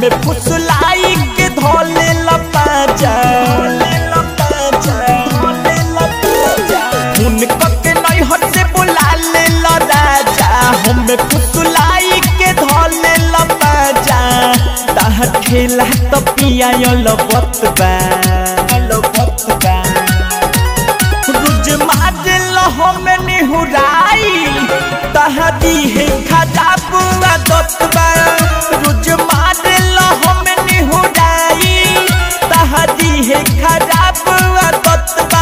हमें फुसलाई के धोले लपाजा उनको के नहीं हसे बुला ले ला राजा हमें फुसलाई के धोले लपाजा ताह खेला तो पिया यो लबत बा लबत बा रुज मारल हमें निहुराई तहदी है खजा बुआ दतबा रुज मारल हमें निहुराई तहदी है खजा बुआ दतबा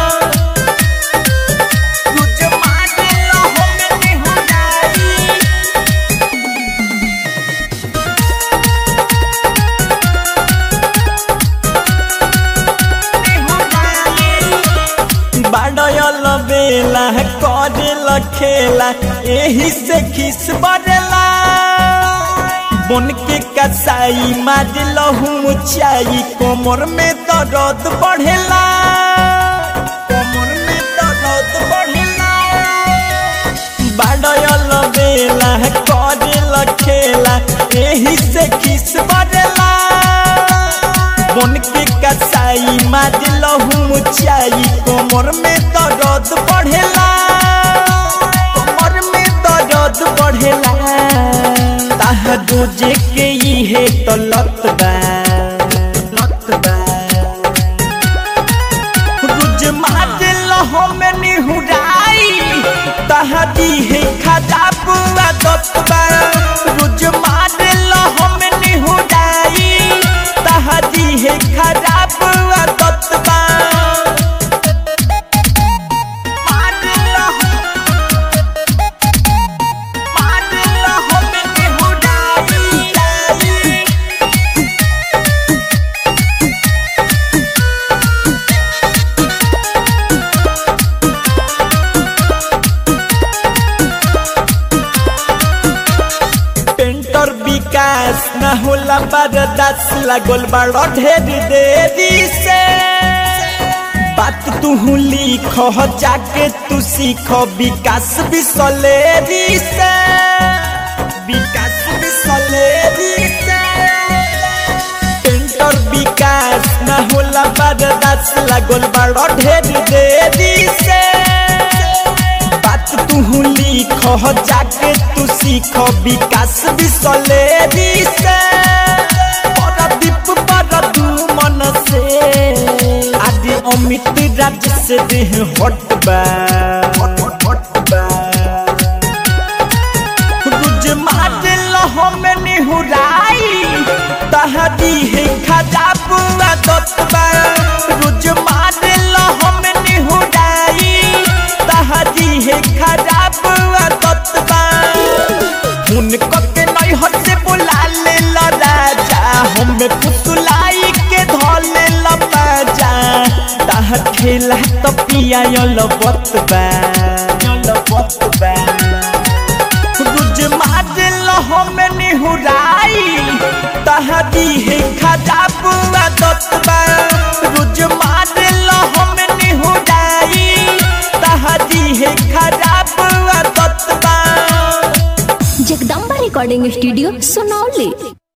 रुज मारल हमें निहुराई बाडयल बेला करेल खेला एही से खिस बरेला बन के कसाई मारल ऊंचाई कोमर में दर्द बढ़ेला कोमर में दर्द बढ़ेला बाडयल बेला करेल खेला एही से खिस बरेला बन के कसाई मारल ऊंचाई कोमर में दर्द बढ़ेला कोमर में दर्द बढ़ेला ताह रोजे के इहे तो लत बा लत बा रुज मारल हमें निहुराई तहदी है खजा बुआ दतबा रुज मारल हमें निहुराई तहदी है खजा बुआ दतबा मारल मारल हमें निहुराई पेंटर विकास न होला बरदास लागल बड़ ढेर देरी से बात तू लिख जाके तू सीख विकास बिसलेरी से विकास बिसलेरी से पेंटर विकास न होला बरदास लागल बड़ ढेर देरी से बात तू लिख जाके तू सीख विकास बिसलेरी से परदीप पर तू मन से आदि अमित राज से देह हट बा हट बा रुज मारल हमें निहुराई तहदी है खजा बुआ दतबा रुज मारल हमें निहुराई तहदी है खजा बुआ दतबा उनको के नहीं हसे बुला ले ला राजा हमें फुसलाई के धोले लपाजा ताह खेला तो पिया यो लबत बा यो लबत बा रुज मारल हमें निहुराई तहदी है खजा बुआ दतबा रुज मारल हमें निहुराई तहदी है खजा बुआ दतबा जगदम्बा रिकॉर्डिंग स्टूडियो सुनौली